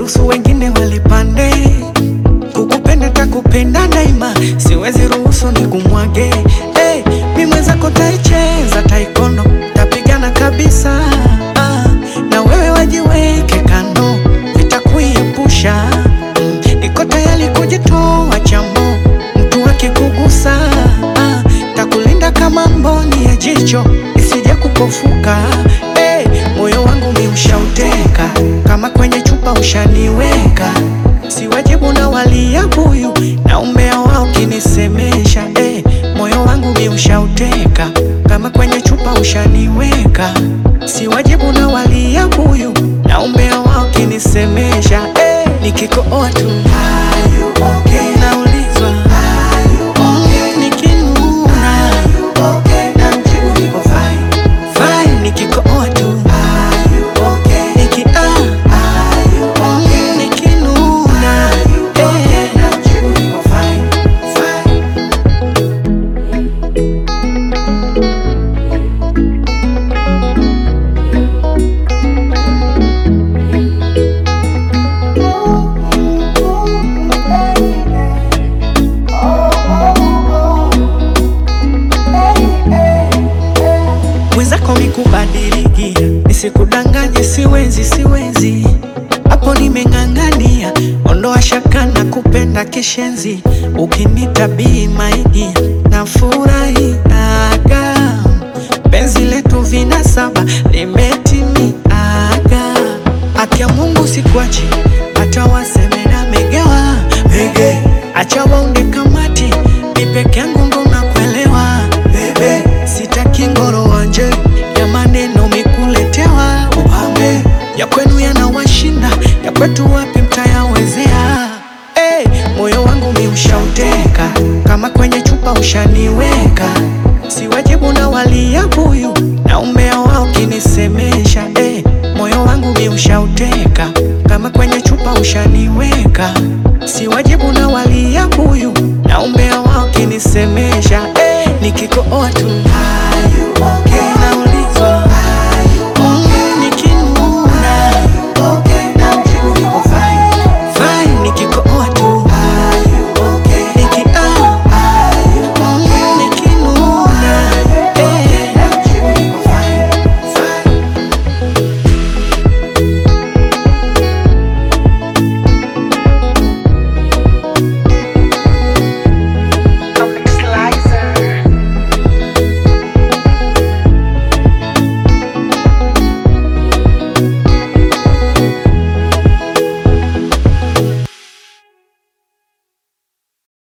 ruhusu wengine walipande. Kukupenda takupenda daima, siwezi ruhusu ni kumwage. Hey, mi mwenzako taicheza taikono, tapigana kabisa ah, na wewe wajiweke kando, vitakuiepusha mm, niko tayari kujitoa chamo, mtu akikugusa ah, takulinda kama mboni ya jicho isije kupofuka. Hey, moyo wangu mi ushauteka kama kwenye chupa ushaniweka, si wajibu na walia buyu na umbea wao kinisemesha. Hey, moyo wangu mi ushauteka kama kwenye chupa ushaniweka, si wajibu na walia buyu na umbea wao kinisemesha. Hey, nikikooa tu naulizwa Mm, nikinuna namjibu niko fine. Fine, nikikooa tu Niki ah, mm, nikinuna eh, namjibu niko fine, fine. mwenzako mikubadilikia, nisikudanganye, siwezi siwezi, hapo nimeng'ang'ania, ondoa shaka na kupenda kishenzi, ukinitabii maigi na furahiaga, penzi letu vina saba limetimiaga, haki ya Mungu sikuachi, hata waseme na megewa mege, acha waunde kamati, mi peke yangu ndo nakuelewa bebe, sitaki ngoro wanje ya maneno mikuletewa upambe ya kwenu yanawashinda ya kwetu wapi mtayawezea? Hey, moyo wangu mi ushauteka kama kwenye chupa ushaniweka, si wajibu na walia buyu na umbea wao kinisemesha. Hey, moyo wangu mi ushauteka kama kwenye chupa ushaniweka, si wajibu na walia buyu na umbea wao kinisemesha. Hey, nikikooa tu